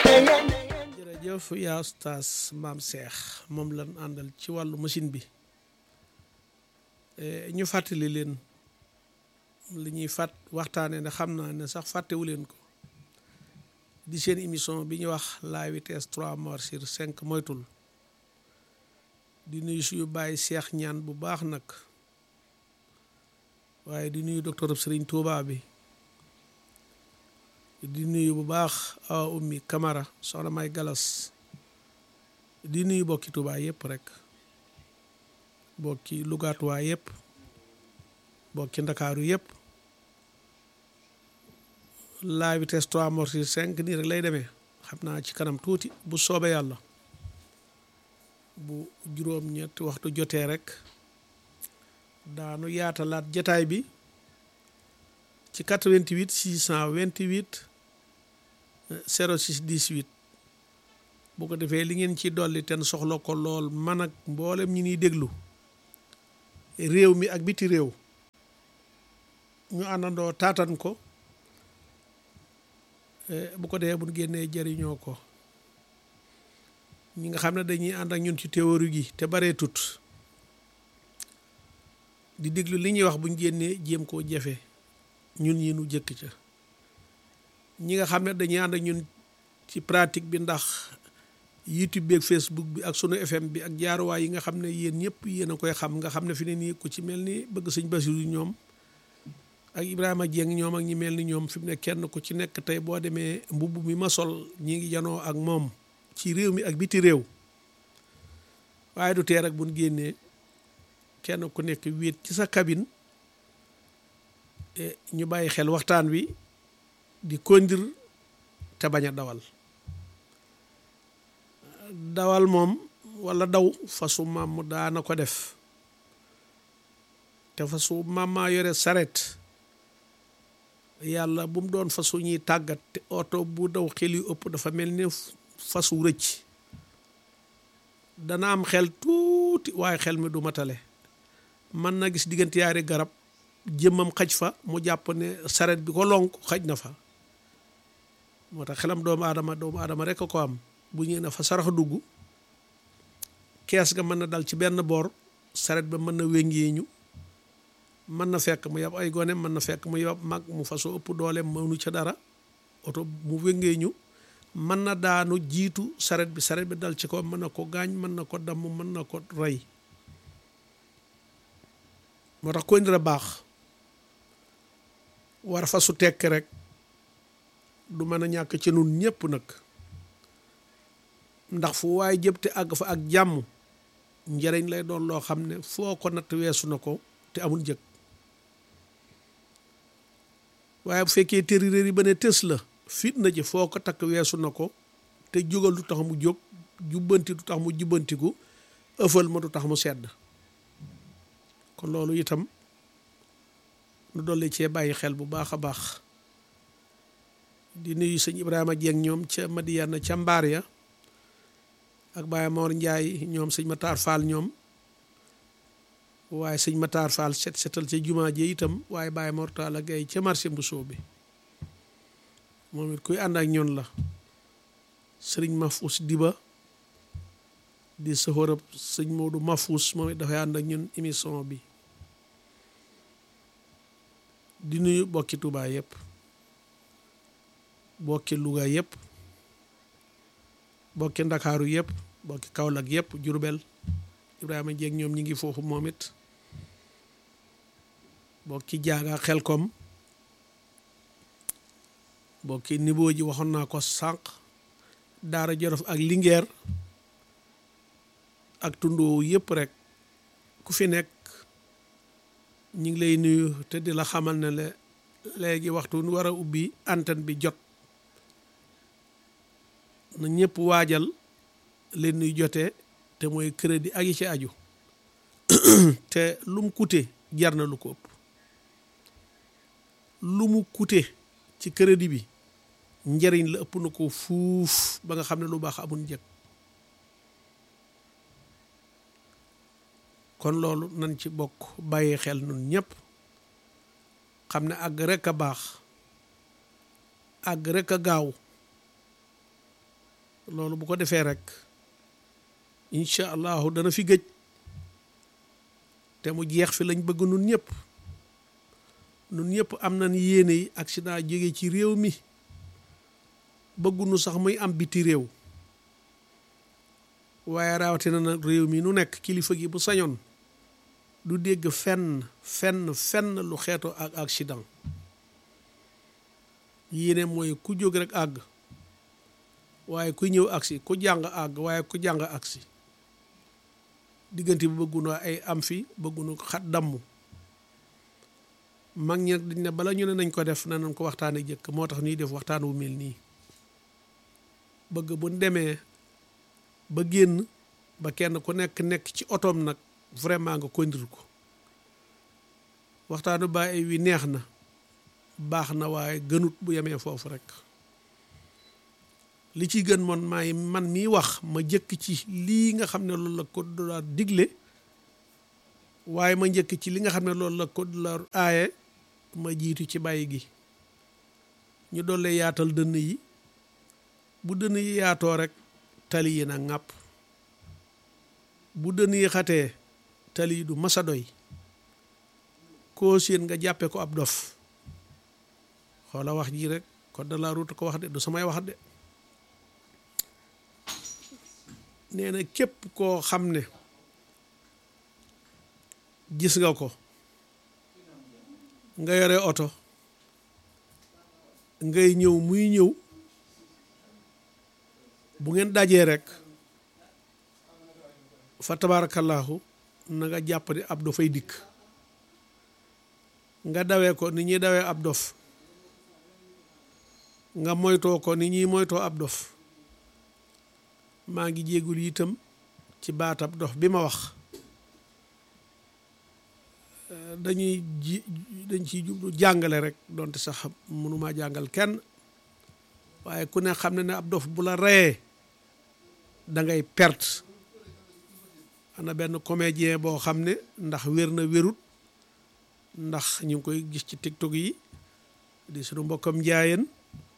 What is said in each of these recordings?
jërëjëf yaa ustaas maam Cheikh moom lan àndal ci wàllu machine bi ñu fàttali leen li ñuy fàtt waxtaane ne xam naa ne sax fàttewu leen ko di seen émission bi ñu wax la vitesse trois morts sur cinq moytul di nuyu suñu bàyyi Cheikh ñaan bu baax nag waaye di nuyu docteur Serigne Touba bi di nuyu bu baax awa ummi Camara soxna may galas di nuyu bokki Touba yëpp rek bokki lugaatuwaa yëpp bokki ndakaaru yëpp la vitesse trois morts sur cinq nii rek lay demee xam naa ci kanam tuuti bu soobee yàlla bu juróom-ñetti waxtu jotee rek daanu yaatalaat jataay bi ci 88 628 06 18 bu ko defee li ngeen ci dolli ten soxla ko lool man ak mboolem ñi ñuy déglu réew mi ak biti réew ñu àndandoo taatan ko bu ko defee bu ñu génnee jëriñoo ko ñi nga xam ne dañuy ànd ak ñun ci théorie gi te baree tut di déglu li ñuy wax bu ñu génnee jéem koo jafe ñun ñi nu jëkk ca ñi nga xam ne dañuy ànd ak ñun ci pratique bi ndax YouTube bi ak Facebook bi ak sunu FM bi ak jaaruwaay yi nga xam ne yéen ñëpp yéen a koy xam nga xam ne fi ne nii ku ci mel ni bëgg sëñ Basiru ñoom ak Ibrahima Dieng ñoom ak ñi mel ni ñoom fi mu ne kenn ku ci nekk tey boo demee mbubb mi ma sol ñi ngi janoo ak moom ci réew mi ak biti réew waaye du tee rek buñ génnee kenn ku nekk wéet ci sa cabine ñu bàyyi xel waxtaan wi di conduire te bañ a dawal dawal moom walla daw fasu maam daana ko def te fasu maam maa yore saret yàlla bu mu doon fasu ñuy tàggat te oto bu daw xel yu ëpp dafa mel ni fasu rëcc dana am xel tuuti waaye xel mi du matale mën na gis diggante yaari garab jëmmam xaj fa mu jàpp ne saret bi ko lonk xaj na fa moo tax xelam doomu aadama doomu aadama rek a ko am bu ñëwee na fa sarax dugg kees ga mën na dal ci benn boor saret ba mën na wéngeeñu mën na fekk mu yab ay gone mën na fekk mu yab mag mu faso ëpp doole mënu ca dara oto mu wéngeeñu mën na daanu jiitu saret bi saret bi dal ci ko mën na ko gaañ mën na ko damm mën na ko rey moo tax ko indira baax war fa su tekk rek du mën a ñàkk ci nun ñépp nag ndax fu waaye jëp te àgg fa ak jàmm njëriñ lay doon loo xam ne foo ko natt weesu na ko te amul njëg waaye bu fekkee tériréer yi ba ne tës la fitna ji foo ko takk weesu na ko te jógal du tax mu jóg jubbanti du tax mu jubbantiku ëffal ma du tax mu sedd kon loolu itam nu dolli cee bàyyi xel bu baax a baax di nuyu sëñ Ibrahima Dieng ñoom ca Madiyana ca mbaar ya ak Baye Mor Ndiaye ñoom sëñ Matar Fall ñoom waaye sëñ Matar Fall set setal ca jumaa ji itam waaye Baye Mor Talla Gaye ca marché Mbousso bi moom it kuy ànd ak ñoon la sëriñ Mafous Diba di sëxërëb sëñ Modou Mafous moom it dafay ànd ak ñun émission bi di nuyu bokki Touba yëpp bokki Louga yëpp bokki Ndakaaru yëpp bokki Kaolack yëpp Jurbel Ibrahima Dieng ñoom ñi ngi foofu moom it bokki jaaga Xelkom bokki niveau ji waxoon naa ko sànq Daara Jolof ak Linguère ak tundoo yëpp rek ku fi nekk ñu ngi lay nuyu te di la xamal ne le léegi waxtu nu war a ubbi antenne bi jot na ñëpp waajal leen nuy jotee te mooy crédit ak yi ci aju te lu mu coûté jar na lu ko ëpp lu mu coûté ci crédit bi njëriñ la ëpp na ko fuuf ba nga xam ne lu baax amul njëg kon loolu nañ ci bokk bàyyi xel nun ñëpp xam ne àgg rek a baax àgg rek a gaaw loolu bu ko defee rek incha allahu dana fi gëj te mu jeex fi lañ bëgg nun ñëpp nun ñëpp am nañ yéene yi accident jóge ci réew mi bëggunu sax muy am biti réew waaye rawatina nag réew mi nu nekk kilifa gi bu sañoon du dégg fenn fenn fenn lu xeetoo ak accident yéene mooy ku jóg rek àgg waaye ku ñëw agsi ku jàng àgg waaye ku jàng agsi diggante bi bëggunu ay am fi bëggunu xat damm mag ñi nag dañ ne bala ñu ne nañ ko def na nañ ko waxtaane jëkk moo tax ñuy def waxtaan wu mel nii bëgg buñ demee ba génn ba kenn ku nekk nekk ci otoom nag vraiment nga kondir ko waxtaanu bàyyi wi neex na baax na waaye gënut bu yemee foofu rek li ci gën moon maay man miy wax ma jëkk ci lii nga xam ne loolu la code de la digle waaye ma njëkk ci li nga xam ne loolu la code de la aaye ma jiitu ci bàyyi gi ñu doole yaatal dënn yi bu dënn yi yaatoo rek tali yi na ŋàpp bu dënn yi xatee tali yi du masa doy koo séen nga jàppe ko ab dof xoola wax ji rek code de la route ko wax de du samay wax de nee na képp koo xam ne gis nga ko nga yore oto ngay ñëw muy ñëw bu ngeen dajee rek fa tabaarakallaahu na nga jàpp ni ab dofay dikk nga dawee ko ni ñuy dawee ab dof nga moytoo ko ni ñuy moytoo ab dof maa ngi jéegul itam ci baatab dof bi ma wax dañuy ji dañ ciy jublu jàngale rek donte sax mënumaa jàngal kenn waaye ku ne xam ne ne ab dof bu la reyee da ngay perte ana benn comédien boo xam ne ndax wér na wérut ndax ñu ngi koy gis ci tiktok yi di suñu mbokkam njaayeen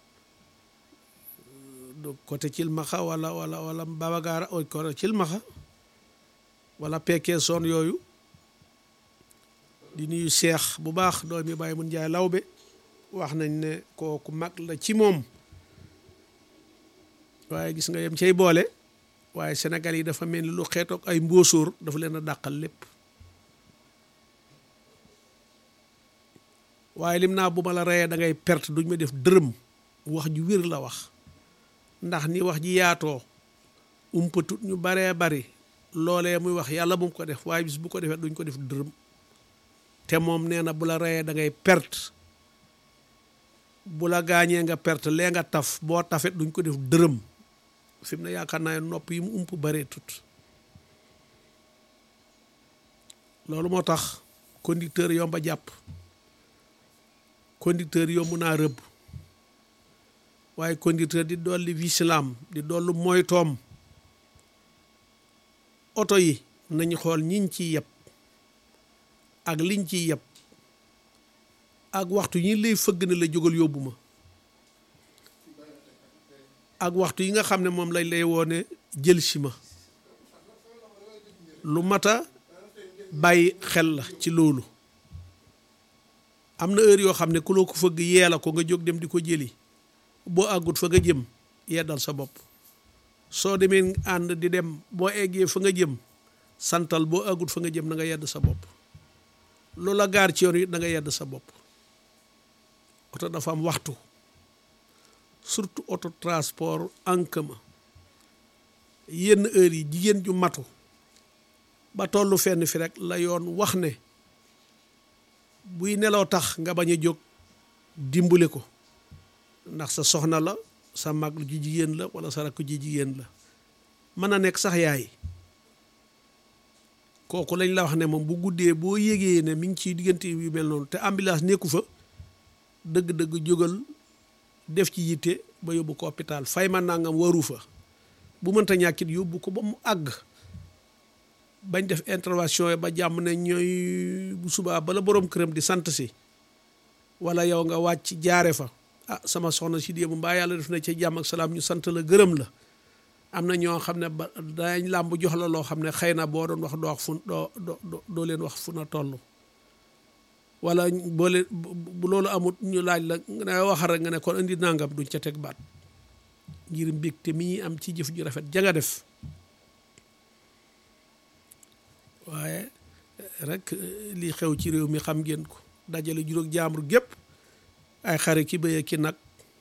du côté cilmaxa wala wala wala babagaara o côté cilmaxa wala pekkee soon yooyu di nuyu seex bu baax doomi bàyyi mun njaay lawbe wax nañ ne kooku mag la ci moom waaye gis nga yem cay boole waaye Sénégal yi dafa mel ni lu xeetoog ay mbóosóor dafa leen a dàqal lépp waaye lim naa bu ma la reyee da ngay perte duñ ma def dërëm wax ju wér la wax ndax ni wax ji yaatoo umpatut ñu baree bari loolee muy wax yàlla bu mu ko def waaye bis bu ko defee duñ ko def dërëm te moom nee na bu la reyee da ngay perte bu la gaañee nga perte lee nga taf boo tafet duñ ko def dërëm fi mu ne yaakaar naa nopp yi mu ump baree tut loolu moo tax conducteur yomba jàpp conducteur yomb naa rëbb waaye conducteur di dolli vigilant di dollu moytoom oto yi nañu xool ñiñ ciy yeb ak liñ ciy yeb ak waxtu yi lay fëgg ne la jógal yóbbu ma ak waxtu yi nga xam ne moom lañ lay woone jël si ma lu mata bàyyi xel la ci loolu am na heure yoo xam ne ku loo ko fëgg yee la ko nga jóg dem di ko jëli boo àggut fa nga jëm yeddal sa bopp soo demee ànd di dem boo eggee fa nga jëm santal boo àggut fa nga jëm na nga yedd sa bopp loola gaar ci yoon wi da nga yedd sa bopp oto dafa am waxtu surtout auto transport en commun yenn heure yi jigéen ju matu ba tollu fenn fi rek la yoon wax ne buy nelaw tax nga bañ a jóg dimbali ko ndax sa soxna la sa mag ju jigéen la wala sa rakk ju jigéen la mën a nekk sax yaay kooku lañ la wax ne moom bu guddee boo yégee ne mi ngi ciy diggante yu mel noonu te ambulance nekku fa dëgg-dëgg jógal def ci yitte ba yóbbu ko hôpital fay ma nangam waru fa bu mënta ñàkkit yóbbu ko ba mu àgg bañ def intervention yi ba jàmm ne ñooy bu subaa bala borom këram di sant si wala yow nga wàcc jaare fa ah sama soxna si démb mbaa yàlla def na ca jàmm ak salaam ñu sant la gërëm la am na ñoo xam ne ba dañ làmb jox la loo xam ne xëy na boo doon wax doo wax fu doo doo doo leen wax fu na toll wala boo leen bu loolu amut ñu laaj la nga ne waxal rek nga ne kon indi nangam duñ ca teg baat ngir mbégte mi ñuy am ci jëf ju rafet ja nga def waaye rek li xew ci réew mi xam ngeen ko dajale juróom jaambur gépp ay xare ki bëye ki nag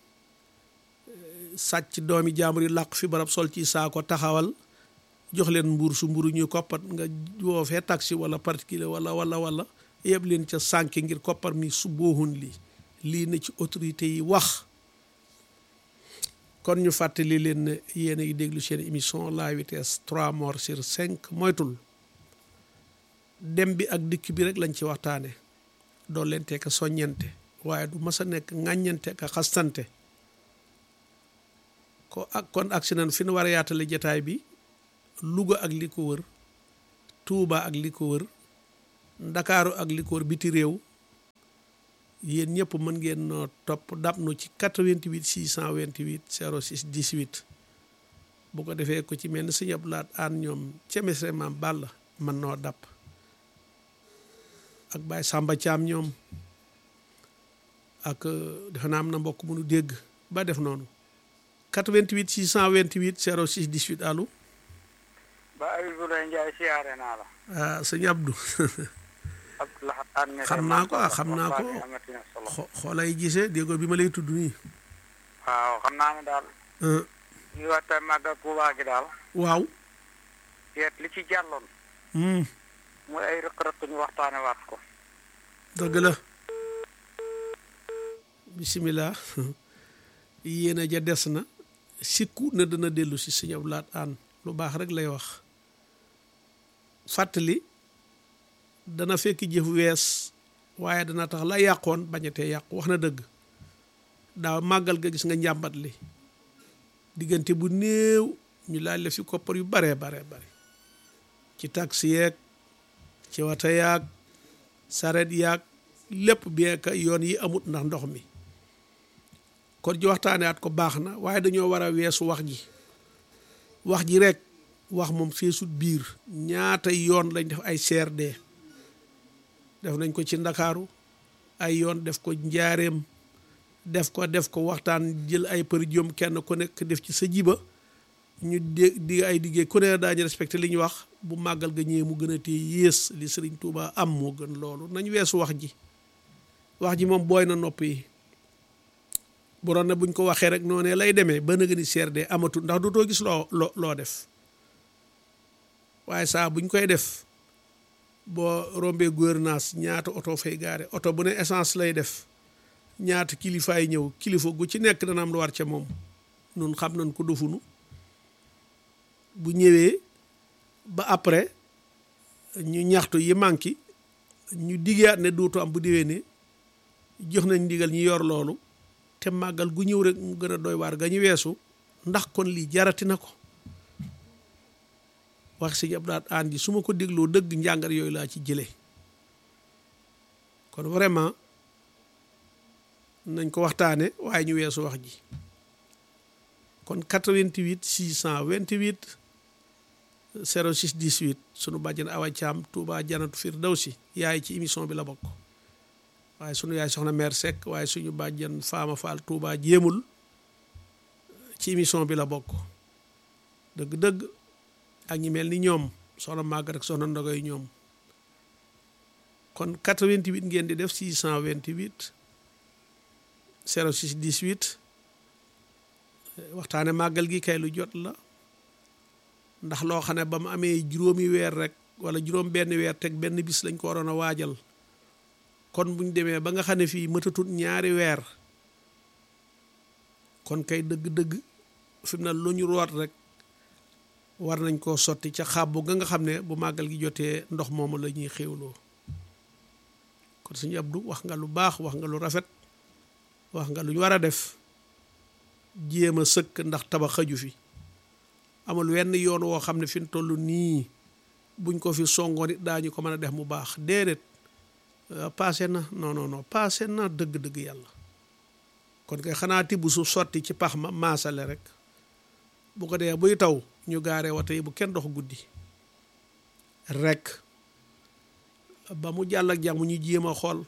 sàcc doomi jaambur yi làq fi barab sol ci saako taxawal jox leen mbuur su mburu ñuy koppat nga woo fee taxi wala particulier wala wala wala yëpp leen ca sànke ngir koppar mi su boohun lii lii na ci autorité yi wax kon ñu fàttali leen ne yéen a ngi déglu seen émission la vitesse trois morts sur cinq moytul dem bi ak dikk bi rek lañ ci waxtaane doo leen teeka soññente waaye du mas a nekk ŋàññante ka xastante ko ak kon agsi nan fi nu war a yaatale jataay bi Louga ak li ko wër Touba ak li ko wër Ndakaaru ak li ko wër biti réew yéen ñëpp mën ngeen noo topp dab nu ci 88 628 06 18 bu ko defee ko ci mel ni sëñ Abdou Lahad aan ñoom ca Mesre maam Balla mën noo dab ak Baye Samba Thiam ñoom ak defe naa am na mbokk mu nu dégg ba def noonu 88 628 06 18 allo. ba Abdoulaye Ndiaye siyaare naa la. ah sëñ Abdou. xam naa ko xam naa ko xoolay gisee dégg bi ma lay tudd nii. waaw xam naa ne daal. ñu waxtaan màggal Tuubaa gi daal. waaw. seet li ci jàlloon. muy ay rëq-rëq ñu waxtaane waat ko. dëgg la. bisimilah. yéen a ja des na. sikku na dana dellu si sëñ Abdou Lahad aan lu baax rek lay wax. fàttali. dana fekk jëf wees waaye dana tax la yàqoon bañatee yàqu wax na dëgg daaw màggal ga gis nga njàmbat li diggante bu néew ñu laaj la fi koppar yu baree baree bare ci taxi yeeg ci wata yaag saret yaag lépp bien que yoon yi amut ndax ndox mi kon ji waxtaane at ko baax na waaye dañoo war a weesu wax ji wax ji rek wax moom feesut biir ñaata yoon lañ def ay CRD def nañ ko ci ndakaaru ay yoon def ko njaareem def ko def ko waxtaan jël ay për jom kenn ku nekk def ci sa jiba ñu dé di ay diggee ku ne daañu respecté li ñu wax bu màggal ga ñëwee mu gën a téye yées li sëriñ Tuuba am moo gën loolu nañ weesu wax ji wax ji moom booy na nopp yi bu doon ne buñ ko waxee rek noonee lay demee ba nga ni CRD amatul ndax dootoo gis loo loo loo def waaye saa buñ koy def boo rombee gouvernance ñaata oto fay gaare oto bu ne essence lay def ñaata kilifaay ñëw kilifa gu ci nekk dana am lu war ca moom nun xam nañ ko dofunu bu ñëwee ba après ñu ñaxtu yi manqué ñu diggaat ne dootu am bu déwee ne jox nañ ndigal ñu yor loolu te màggal gu ñëw rek mu gën a doy waar ga ñu weesu ndax kon lii jarati na ko wax sëñ Abdou Lahad aan ji su ma ko dégloo dëgg njàngat yooyu laa ci jëlee kon vraiment nañ ko waxtaane waaye ñu weesu wax ji kon 88 628 06 18 sunu bàjjen Awa Thiam Touba Janatu Firdawsi yaay ci émission bi la bokk waaye sunu yaay soxna mère Seck waaye suñu bàjjen Faama Fall Touba jéemul ci émission bi la bokk dëgg-dëgg ak ñi mel ni ñoom soxna màgg rek soxna ndogoy ñoom kon 88 ngeen di def 628 06 18 waxtaane màggal gi kay lu jot la ndax loo xam ne ba mu amee juróomi weer rek wala juróom benn weer teg benn bis lañ ko waroon a waajal kon buñ demee ba nga xam ne fii mëtatut ñaari weer kon kay dëgg-dëgg fi mu ne lu ñu root rek war nañ koo sotti ca xàbbu ga nga xam ne bu màggal gi jotee ndox moomu la ñuy xéwloo kon suñu Abdou wax nga lu baax wax nga lu rafet wax nga lu ñu war a def jéem a sëkk ndax tabax xaju fi amul wenn yoon woo xam ne fi mu toll nii buñ ko fi songoon it daañu ko mën a def mu baax déedéet passé na non non non passé na dëgg-dëgg yàlla kon kay xanaa tibb su sotti ci pax ma maasale rek bu ko dee buy taw ñu gaaree wata yi bu kenn dox guddi rekk ba mu jàll ak jàmm ñu jéem a xool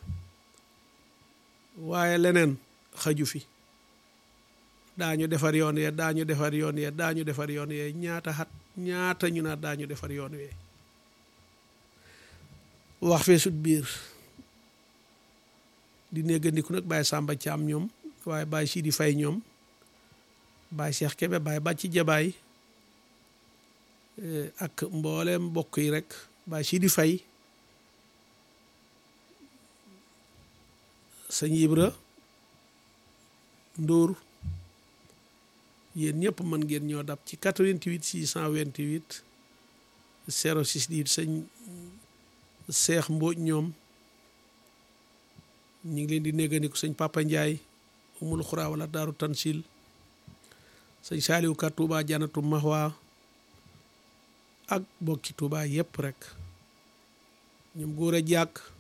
waaye leneen xaju fi daañu defar yoon yee daañu defar yoon yee daañu defar yoon yee ñaata xat ñaata ñu naa daañu defar yoon wee wax fee sut biir di néggandiku nag Baye Samba Thiam ñoom waaye Baye Sidi Faye ñoom Baye Cheikh Kébé Baye Bàcci Jabaay ak mbooleem mbokk yi rek Baye Sidi Faye sëñ Ibra Ndóor yéen ñëpp mën ngeen ñoo dab ci 88 628 06 di sëñ Seex Mbóoj ñoom ñu ngi leen di néggandiku sëñ Papa Ndiaye umul xuraa wala daaru tansil sëñ Saaliwu Ka Tuuba janatu Mahwa ak bokki Tuuba yépp rek ñoom góor a jàkk